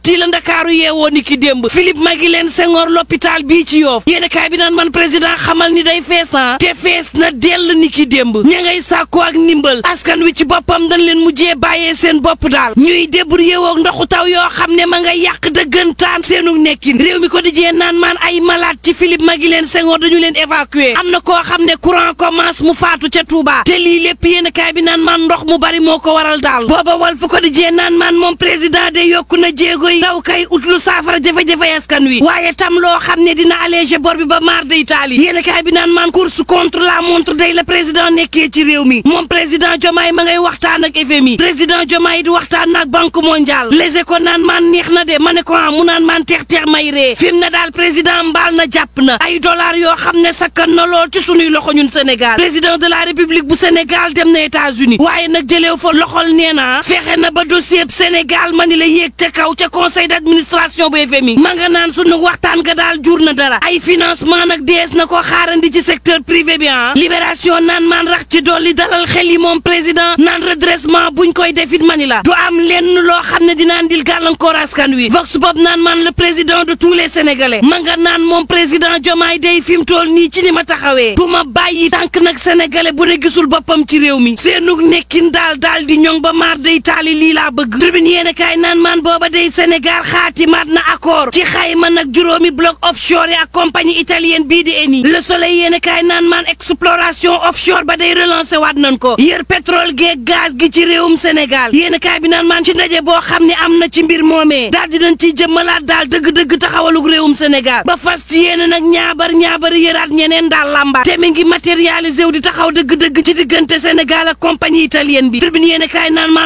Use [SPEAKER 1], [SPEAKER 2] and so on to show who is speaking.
[SPEAKER 1] métti la ndakaaru yeewoo ni ki démb Philippe Maguilène Senghor l'hôpital bii ci yoof yéen kaay bi naan man président xamal ni day feesan te fees na dell ni ki démb ña ngay sàkku ak ndimbal askan wi ci boppam dañ leen mujjee bàyyee seen bopp daal ñuy débrouiller woog ndoxu taw yoo xam ne ma nga yàq dëggantaan seenu nekkin réew mi ko di jee naan maan ay malade ci Philippe Maguilène Senghor dañu leen évacuer am na koo xam ne courant commence mu faatu ca Touba te lii lépp yéen kaay bi naan maan ndox mu bari moo ko waral daal booba wal fu ko di jee naan maan moom président de yokku na jéego yi daw kay ut lu saafara jafe-jafe askan wi waaye tam loo xam ne dina alléger bor bi ba maar de Italie yéen kaay bi naan maan course contre la montre day la président nekkee ci réew mi moom président Diomaye ma ngay waxtaan ak FMI président Diomaye di waxtaan ak banque mondiale les éco naan maan neex na de ma ne ko ah mu naan maan teex teex may ree fi mu ne daal président mbaal na jàpp na ay dollars yoo xam ne sakkan na lool ci sunuy loxo ñun Sénégal président de la république bu Sénégal dem na États-Unis waaye nag jëlew fa loxol nee na fexe na ba dossier Sénégal ma ni la yéeg te kaw ca conseil d'administration bu FMI ma nga naan sunu waxtaan ga daal jur na dara ay financement nag dees na ko xaarandi ci secteur privé bi ah libération naan maan rax ci dolli dalal xel yi moom président naan redressement buñ koy defit mani la du am lenn loo xam ne dina andil gàllankoor askan wi vox bob naan maan le président de tous les sénégalais ma nga naan moom président Diomaye day fi mu toll nii ci ni ma taxawee du ma bàyyi tànk nag sénégalais bu ne gisul boppam ci réew mi seenug nekkin daal daal di ñoŋ ba maar day taali lii laa bëgg tribune yéen kaay naan maan booba day Sénégal xaatimaat na accord ci xayma nag juróomi bloc offshore yi ak compagnie italienne bii di Eni le soleil yéen kaay naan maan exploration offshore ba day relancé waat nañ ko yër pétrole geeg gaz gi ci réewum Sénégal yéen kaay bi naan maan ci ndaje boo xam ne am na ci mbir moomee daal di nañ ciy jëmmalaat daal dëgg-dëgg taxawalug réewum Sénégal ba fas ci yéen nag ñaabar ñaabar yëraat ñeneen daal lamba te mi ngi matérialisé wu di taxaw dëgg-dëgg ci diggante Sénégal ak compagnie italienne bi tribune yéen kaay naan maan